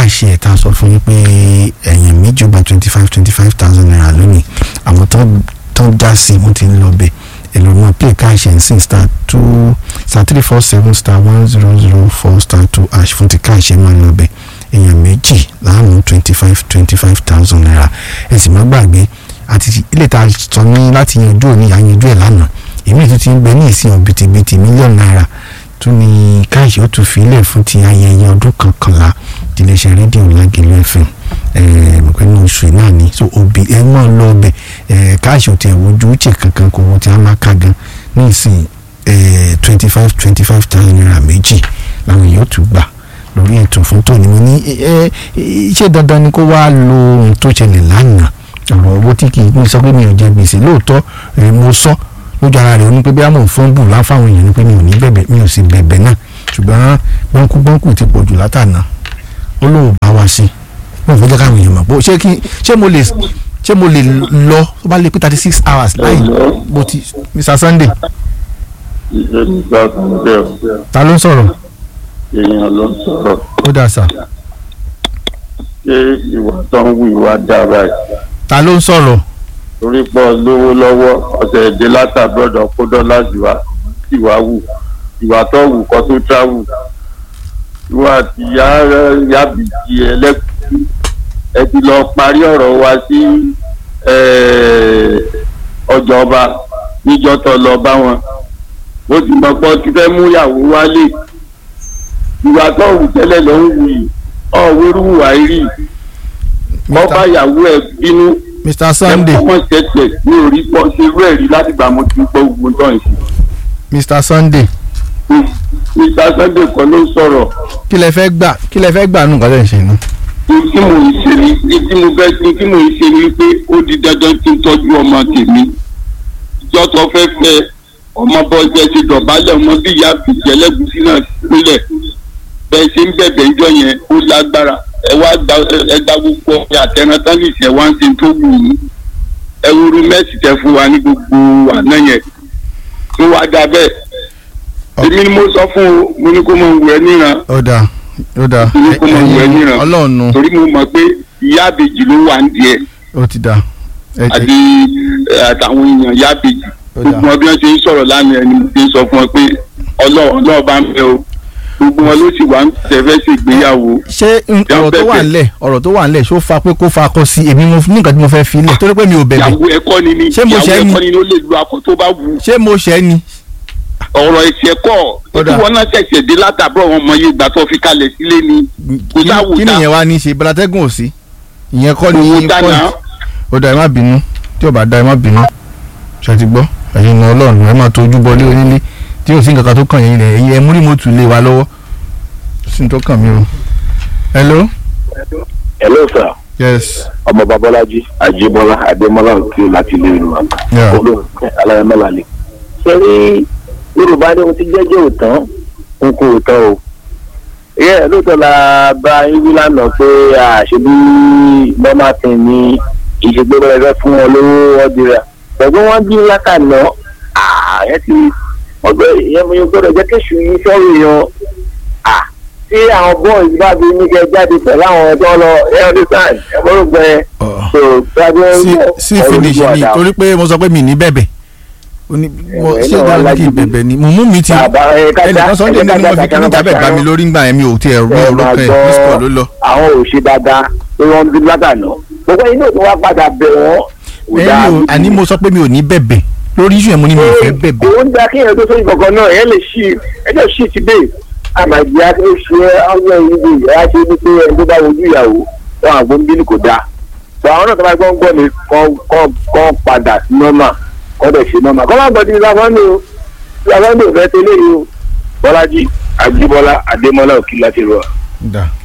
káàṣì ẹ̀ tá a sọ fún yín pé ẹ̀yìn méjì ó gba twenty five twenty five thousand naira lónìí àwọn tó tó dá sí i wọ́n ti ń lọ bẹ̀ ẹlòmíràn play káàṣì ẹ̀ ń sìn star two star three four seven star one zero zero four star two ash fún ti káàṣì ẹ̀ máa ń lọ bẹ̀ èèyàn méjì láàmú twenty five twenty five thousand naira ẹ sì má gbàgbé àti ilé ta sọ ní láti yanjú òní àyanjú ẹ̀ lánàá èmi tó ti ń bẹ ní ìsìn ọ̀bìtìbìtì mílíọ̀nù náírà tún ní káàṣì ó tún fi ilẹ̀ fún ti ayẹyẹ ọdún kankanlá tiléeṣẹ́ rédíò lágẹ̀lú fm pẹ̀lú oṣù náà ni so òbí ẹ mọ̀ lọ ọbẹ̀ káàṣì ò tiẹ̀ wojú uche kankan kò wọ́n ti á máa ká gan ní ìsìn twenty five twenty five thousand naira méjì làwọn èèyàn tún gbà lórí ètò fún tòní mo ní ṣé dandan ni kó wá lo ohun tó ṣẹlẹ̀ lánàá ọ̀rọ̀ owó tí kì í sọ pé mi ò jẹ gbèsè lóòótọ́ mo sọ lójú ara rẹ̀ ó ní pé bí àmọ̀ fún bù láfáwọn èèyàn ni pé mi ò ní bẹ̀bẹ̀ mi ò sì bẹ̀bẹ̀ náà ṣùgbọ́n bọ́ńkú bọ́ńkú ti pọ̀ jù látànà ó lóun bá wa sí wọn fẹ́ jẹ́ káwọn èèyàn mọ̀ pé ṣé kí ṣé mo lè ṣé mo lè lọ tó bá lè pé thirty six hours láì mo ti Mr Sunday. ta ló ń sọ̀rọ̀. èèyàn ló ń sọ̀rọ̀. ó dà sà. ṣé ìwà tó ń wù ìwà dára yìí ta ló ń sọ̀rọ̀. torí pọ̀ lówó lọ́wọ́ ọ̀sẹ̀ èdè látàbọ̀dọ̀ kó dọ́là jùwà ìwà wù ìwà tó wù kọ́ tó travel ìwà àti yábìjì ẹlẹ́kùn ẹ ti lọ parí ọ̀rọ̀ wa sí ọjọ́ ọba níjọ́ tó lọ bá wọn ó sì mọ̀ pé ọtí fẹ́ mú ìyàwó wálé ìwà tó wù tẹ́lẹ̀ ló ń wù yìí ọ̀wérú wà rí wọ́n bá ìyàwó ẹ̀ bínú Mr Sunday ẹ̀kọ́ tẹ̀tẹ̀ ní orí pọ̀ ṣe rú ẹ̀rí láti gbà mo ti gbọ́ ogun tó ń ṣe. Mr Sunday Mr Sunday kan ló sọ̀rọ̀. kí lẹ fẹ́ gbà kí lẹ fẹ́ gbà nù nǹkan tẹ̀ ń ṣe nù. tí mo ń ṣe ni tí mo fẹ́ ṣe tí mo ń ṣe ni pé ó di dandan kí n tọ́jú ọmọ tèmi ìjọ tó fẹ́ fẹ́ ọmọ bọ́jẹ́ ti dọ̀bálẹ̀ ọmọ bí ìyá àbíjẹ́ lẹ́gùsí náà sílẹ̀ bẹ́ẹ̀ ṣe ń bẹ̀bẹ̀ ìjọ yẹn ó lágbára ẹ wá gba ẹ gba gbogbo ọ̀rẹ́ àtẹnudá ní ìṣẹ̀ wá ń ṣe tó wù ú ẹ wúru mẹ́sì tẹ fún wa ní gbogbo àná yẹn tó wá dá bẹ́ẹ̀ èmi ni mo sọ fún o mo ní kó mọ wù ẹ níran ó dà ó dà mo ní kó mọ wù ẹ níran ọlọ́ọ̀nù torí mo mọ̀ pé ìyá àbèjì ló wà ń díẹ̀ ó ti dà. àti àtàwọn èèyàn ìyá àbèjì gbogbo wọn bí wọ́n ṣe ń sọ̀rọ̀ lánàá ẹni mo ti ń sọ fún ọ pé ọlọ́ọ̀ bá ń bẹ o gbogbo wọn ló sì wá ń tẹ̀fẹ́ ṣègbéyàwó. ṣé ọ̀rọ̀ tó wà nílẹ̀ ọ̀rọ̀ tó wà nílẹ̀ ṣó fa pé kó fa akọ sí èmi mo ní nǹkan tí mo fẹ́ fi lẹ̀ torí pé mi ò bẹ̀bẹ̀. ìyàwó ẹ̀kọ́ ni ni ṣé mo ṣẹ́ ìyàwó ni ẹ̀kọ́ ni ó lè lu akọ tó bá wù. ṣé mo ṣẹ́ ni. ọ̀rọ̀ ẹ̀ṣẹ̀ kọ́ tí wọ́n náà ṣẹ̀ṣẹ̀ dé látàbọ̀ wọn mọ iye ìgbà tó fi kalẹ̀ sílé ni kò sáwùdá. kí nìyẹn wá ní í ṣe balatẹ́gùn ò sí ìyẹn kọ́ ni Owó dáná. point ó dà ẹ má bínú tí ò bá dá ẹ má bínú ṣe ti gbọ́ ẹ̀yin ní ọlọ́run ẹ má tójú bọ lé onílé tí ò sí nǹkan kan tó kàn yín lẹ̀ ẹ̀yin ẹ mú rìmọ́tù lé wa lọ́wọ́ sí ní tó kàn mí o. hello. hello sir yes. ọmọ babọlájí àjíbọlá adémọlá òkè láti ilé ìlú Yeah. olóòkè aláyẹmọlá ni. ṣé rí yorùbá ní ohun tí jẹ́jẹ́ òtán n kò tán o. ìyẹn lóòótọ́ la bá yín wí lánàá pé àṣebí normal thing ni ìṣègbè rẹ̀ fún wọn lówó ọdìrà ṣùgbọ́n wọ́n bí látàná ààyè ti ọgbẹ́ ìyẹn mo yẹ gbọ́dọ̀ jẹ́ kéṣù yín sọ́rọ̀ èèyàn à tí àwọn bọ́ọ̀lù bá bí ní kẹ́ jáde pẹ̀lú àwọn ẹ̀dọ́ lọ ẹ̀ ọdún sáà ẹ̀ mọ́rùn gbẹ so gbàgbé sí sí finish ni torí pé mo sọ pé mi ní bẹ̀bẹ̀ ó ní mo Ẹ, ṣé náà dáná kí n lágídí. bẹ̀bẹ̀ ni mùmú mi ti Bàbá, ẹ, ká ẹnìkan dá- sunday ẹ, ká nínú wọn dá- fi kíní ká dá- jábẹ̀ ká gbà mí dá- lórí ńgbà yẹn mi ò tiẹ̀ rí ẹ ọ̀rọ̀ máa kan ẹ̀ gbọ́ miss call ló lọ. àwọn ò ṣe dáadáa pé wọ́n bí látàná gbogbo inú tó wá padà bẹ̀ wọ́n kò dáa ẹ̀yin o àní mo sọ pé mi ò ní bẹ̀bẹ̀ lórí iṣu yẹn mo ní mi ò fẹ́ bẹ̀bẹ̀ òun gba kí èèyàn tó sóyún kankan náà ẹ lè ṣí ẹjọ́ ṣí ti dé àmàjì àti oṣù ọgbẹ́ ìlú ìyá ṣe ní pé ẹni tó bá wojú ìyàwó wọn àgbo ń bínú kò dáa tó àwọn náà tó bá gbọ́ ń gbọ́ ni kọ́ padà sí nọ́mà kọ́ dẹ̀ ṣe nọ́mà kọ́ má gbọ́ ti ìlàfọ́nì o ìlàfọ́nì ò fẹ́ tẹ́lẹ̀ yìí o bọ́lájí àjíbọ́lá adémọ́lá òkìlá ti rọ. dà